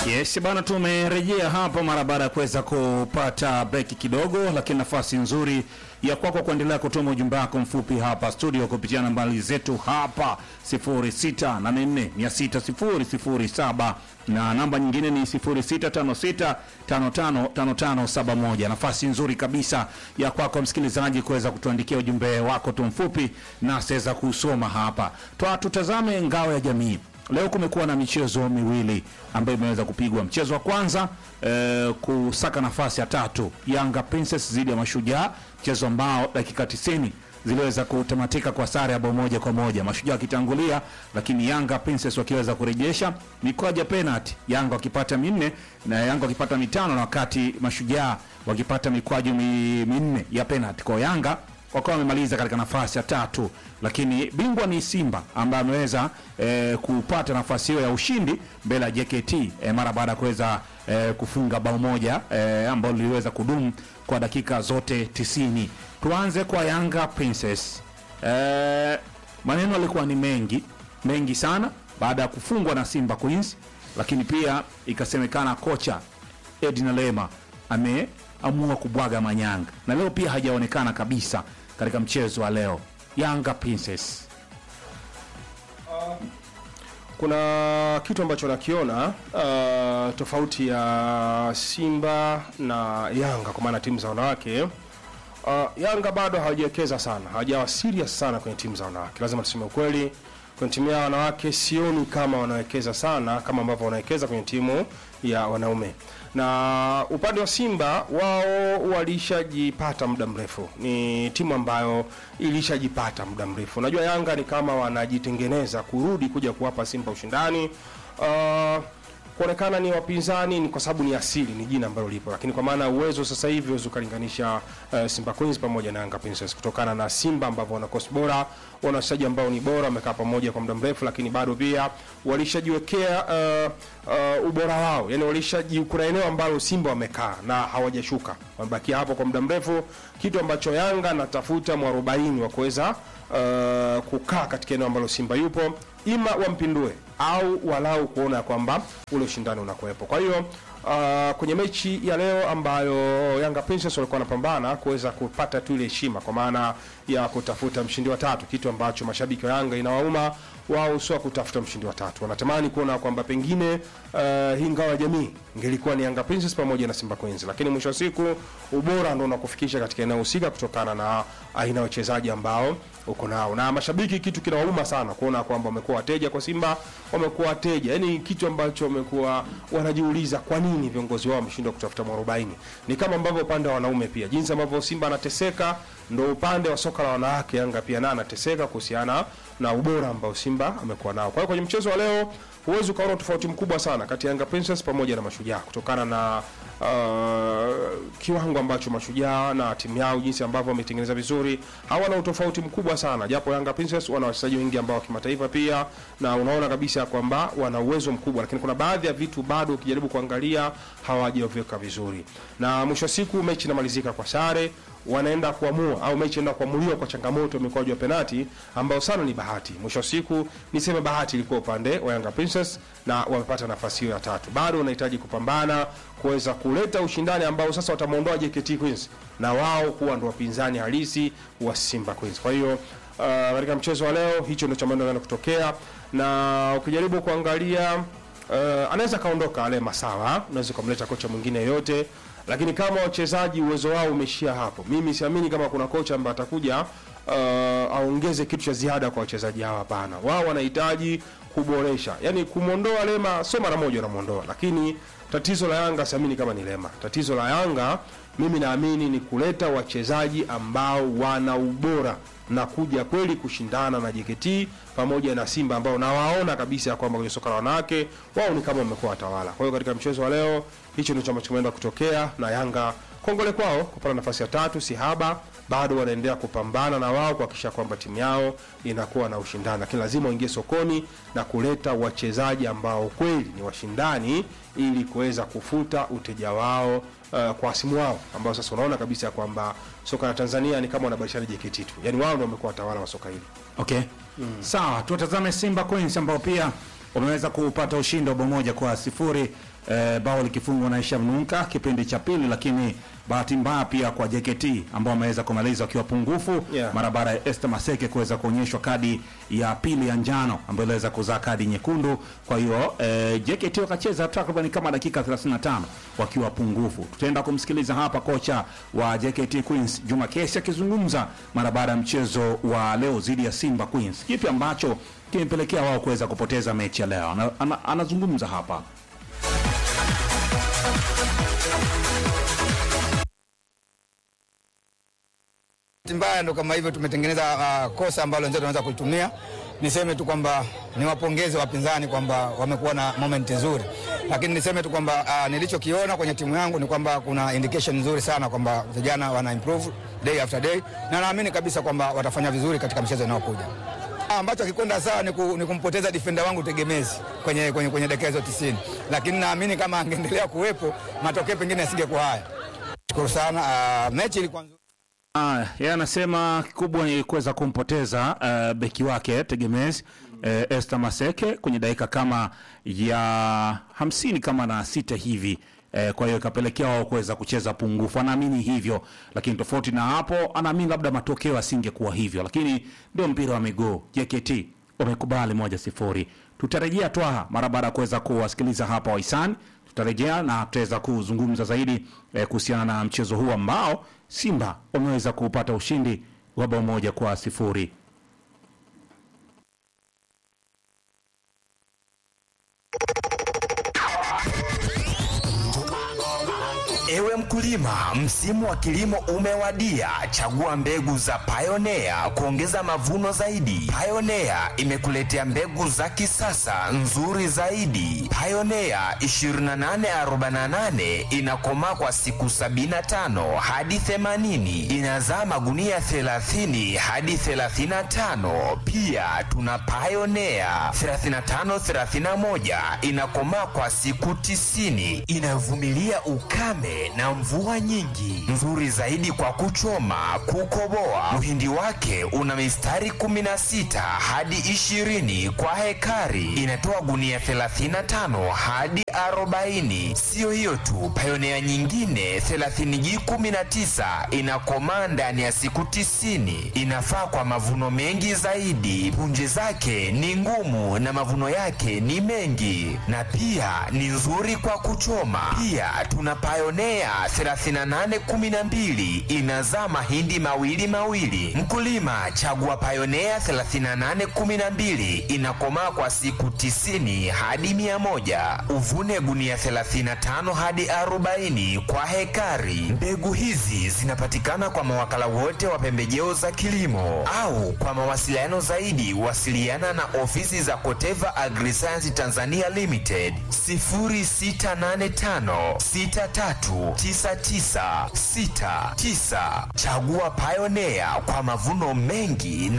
Yes bana, tumerejea hapa mara baada ya kuweza kupata breki kidogo, lakini nafasi nzuri ya kwako kuendelea kutuma ujumbe wako mfupi hapa studio kupitia nambari zetu hapa 0684600007 na namba nyingine ni 0656555571. Nafasi nzuri kabisa ya kwako msikilizaji kuweza kutuandikia ujumbe wako tu mfupi na saweza kusoma hapa. Twa tutazame ngao ya jamii. Leo kumekuwa na michezo miwili ambayo imeweza kupigwa. Mchezo wa kwanza eh, kusaka nafasi ya tatu Yanga Princess dhidi ya Mashujaa, mchezo ambao dakika 90 ziliweza kutamatika kwa sare ya bao moja kwa moja, Mashujaa wakitangulia, lakini Yanga Princess wakiweza kurejesha mikwaju ya penalty, Yanga wakipata minne na Yanga wakipata mitano, na wakati Mashujaa wakipata mikwaju mi- minne ya penalty. Kwa Yanga wakawa wamemaliza katika nafasi ya tatu, lakini bingwa ni Simba ambaye ameweza eh, kupata nafasi hiyo ya ushindi mbele ya JKT eh, mara baada ya kuweza eh, kufunga bao moja eh, ambalo liliweza kudumu kwa dakika zote tisini. Tuanze kwa Yanga Princess. Eh, maneno yalikuwa ni mengi mengi sana baada ya kufungwa na Simba Queens, lakini pia ikasemekana kocha Edna Lema ameamua kubwaga manyanga na leo pia hajaonekana kabisa katika mchezo wa leo. Yanga Princess kuna kitu ambacho nakiona uh, tofauti ya Simba na Yanga kwa maana timu za wanawake. Uh, Yanga bado hawajiwekeza sana, hawajawa serious sana kwenye timu za wanawake. Lazima tuseme ukweli, kwenye timu ya wanawake sioni kama wanawekeza sana kama ambavyo wanawekeza kwenye timu ya wanaume. Na upande wa Simba wao walishajipata muda mrefu, ni timu ambayo ilishajipata muda mrefu. Unajua Yanga ni kama wanajitengeneza kurudi kuja kuwapa Simba ushindani uh, kuonekana ni wapinzani ni kwa sababu ni asili, ni jina ambalo lipo, lakini kwa maana ya uwezo sasa hivi huwezi ukalinganisha uh, Simba Queens pamoja na Yanga Princess kutokana na Simba ambavyo wana kosi bora, wana wachezaji ambao ni bora, wamekaa pamoja kwa muda mrefu, lakini bado pia walishajiwekea uh, uh, ubora wao, yani walishaji, kuna eneo ambalo Simba wamekaa na hawajashuka, wamebakia hapo kwa muda mrefu, kitu ambacho Yanga natafuta mwarobaini wa kuweza uh, kukaa katika eneo ambalo Simba yupo, ima wampindue au walau kuona kwamba ule ushindani unakuwepo. Kwa hiyo uh, kwenye mechi ya leo ambayo Yanga Princess walikuwa wanapambana kuweza kupata tu ile heshima kwa maana ya kutafuta mshindi wa tatu, kitu ambacho mashabiki wa Yanga inawauma wao, sio kutafuta mshindi wa tatu, wanatamani kuona kwamba pengine uh, hii ngao ya jamii ingelikuwa ni Yanga Princess pamoja na Simba Queens, lakini mwisho wa siku ubora ndio unakufikisha katika eneo husika kutokana na aina ya wachezaji ambao uko nao, na mashabiki kitu kinawauma sana kuona kwamba wamekuwa wateja kwa Simba, wamekuwa wateja, yani kitu ambacho wamekuwa wanajiuliza kwa nini viongozi wao wameshindwa kutafuta mwarobaini. Ni kama ambavyo upande wa wanaume pia, jinsi ambavyo Simba anateseka, ndo upande wa soka la wanawake Yanga pia naye anateseka kuhusiana na ubora ambao Simba amekuwa nao. Kwa hiyo kwenye mchezo wa leo huwezi ukaona tofauti mkubwa sana kati ya Yanga Princess pamoja na Mashujaa kutokana na uh, kiwango ambacho Mashujaa na timu yao jinsi ambavyo wametengeneza vizuri, hawana utofauti mkubwa sana, japo Yanga Princess wana wachezaji wengi ambao wa kimataifa pia, na unaona kabisa kwamba wana uwezo mkubwa, lakini kuna baadhi ya vitu bado ukijaribu kuangalia hawajaviweka vizuri, na mwisho wa siku mechi inamalizika kwa sare wanaenda kuamua au mechi inaenda kuamuliwa kwa changamoto ya mikwaju ya penati ambayo sana ni bahati. Mwisho wa siku niseme bahati ilikuwa upande wa Yanga Princess na wamepata nafasi hiyo ya tatu. Bado wanahitaji kupambana kuweza kuleta ushindani ambao sasa watamuondoa JKT Queens na wao kuwa ndo wapinzani halisi wa Simba Queens. Kwa hiyo uh, katika mchezo wa leo hicho ndio cha maana kinaenda kutokea, na ukijaribu kuangalia uh, anaweza kaondoka ale Masawa, unaweza kumleta kocha mwingine yoyote lakini kama wachezaji uwezo wao umeishia hapo, mimi siamini kama kuna kocha ambaye atakuja uh, aongeze kitu cha ziada kwa wachezaji hawa. Hapana, wao wanahitaji kuboresha, yani kumwondoa Lema sio mara moja unamwondoa, lakini tatizo la Yanga siamini kama ni Lema. Tatizo la Yanga mimi naamini ni kuleta wachezaji ambao wana ubora na kuja kweli kushindana na JKT pamoja na Simba ambao nawaona kabisa ya kwamba kwenye soka la wanawake wao ni kama wamekuwa watawala. Kwa hiyo katika mchezo wa leo hicho ndicho ambacho kimeenda kutokea, na Yanga kongole kwao kupata nafasi ya tatu, si haba, bado wanaendelea kupambana na wao kuhakikisha kwamba timu yao inakuwa na ushindani, lakini lazima waingie sokoni na kuleta wachezaji ambao kweli ni washindani ili kuweza kufuta uteja wao uh, kwa wasimu wao ambao sasa unaona kabisa ya kwamba soka la Tanzania ni kama wanabadilishana JKT tu, yani wao ndio wamekuwa watawala wa soka hili. Okay. Sawa, tuwatazame Simba Queens ambao pia wameweza kupata ushindi wa bao moja kwa sifuri eh, bao likifungwa na Hisham Nunka kipindi cha pili, lakini bahati mbaya pia kwa JKT ambao wameweza kumaliza wakiwa pungufu Yeah. mara baada ya Esther Maseke kuweza kuonyeshwa kadi ya pili ya njano ambayo iliweza kuzaa kadi nyekundu. Kwa hiyo eh, JKT wakacheza takriban kama dakika 35 wakiwa pungufu. Tutaenda kumsikiliza hapa kocha wa JKT Queens Juma Kesi akizungumza mara baada ya mchezo wa leo dhidi ya Simba Queens, kipi ambacho kimepelekea wao kuweza kupoteza mechi ya leo. Ana, ana, anazungumza hapa. Bahati mbaya ndo kama hivyo tumetengeneza uh, kosa ambalo wenzetu wanaweza kulitumia. Niseme tu kwamba niwapongeze wapinzani kwamba wamekuwa na moment nzuri, lakini niseme tu kwamba uh, nilichokiona kwenye timu yangu ni kwamba kuna indication nzuri sana kwamba vijana wana improve day after day, na naamini kabisa kwamba watafanya vizuri katika mchezo unaokuja. Ah, ambacho akikwenda sawa ni, ku, ni kumpoteza defender wangu tegemezi kwenye, kwenye, kwenye dakika hizo 90, lakini naamini kama angeendelea kuwepo matokeo pengine yasingekuwa haya. Shukuru sana. Uh, mechi ilikuwa nzuri. Ah, yeye anasema kikubwa ni kuweza kumpoteza uh, beki wake tegemezi uh, Esther Maseke kwenye dakika kama ya hamsini kama na sita hivi eh, kwa hiyo ikapelekea wao kuweza kucheza pungufu. Anaamini hivyo, lakini tofauti na hapo, anaamini labda matokeo asingekuwa hivyo, lakini ndio mpira wa miguu. JKT wamekubali moja sifuri. Tutarejea twaha mara baada ya kuweza kuwasikiliza hapa wahisani tutarejea na tutaweza kuzungumza zaidi eh, kuhusiana na mchezo huu ambao Simba wameweza kupata ushindi wa bao moja kwa sifuri. Ewe mkulima, msimu wa kilimo umewadia. Chagua mbegu za Pioneer kuongeza mavuno zaidi. Pioneer imekuletea mbegu za kisasa nzuri zaidi. Pioneer 2848 inakomaa kwa siku 75 hadi 80, inazaa magunia 30 hadi 35. Pia tuna Pioneer 3531 inakomaa kwa siku 90, inavumilia ukame na mvua nyingi, nzuri zaidi kwa kuchoma, kukoboa. Uhindi wake una mistari 16 hadi 20 kwa hekari, inatoa gunia 35 hadi 40. Siyo hiyo tu, Pioneer nyingine 30G19 inakomaa ndani ya siku 90, inafaa kwa mavuno mengi zaidi. Punje zake ni ngumu na mavuno yake ni mengi, na pia ni nzuri kwa kuchoma. Pia tuna Pioneer 3812 inazaa mahindi mawili mawili. Mkulima, chagua Pioneer 3812 inakomaa kwa siku 90 hadi 100. Uvune gunia 35 hadi 40 kwa hekari. Mbegu hizi zinapatikana kwa mawakala wote wa pembejeo za kilimo au kwa mawasiliano zaidi wasiliana na ofisi za Koteva Agriscience Tanzania Limited 0685 639969. Chagua Pioneer kwa mavuno mengi na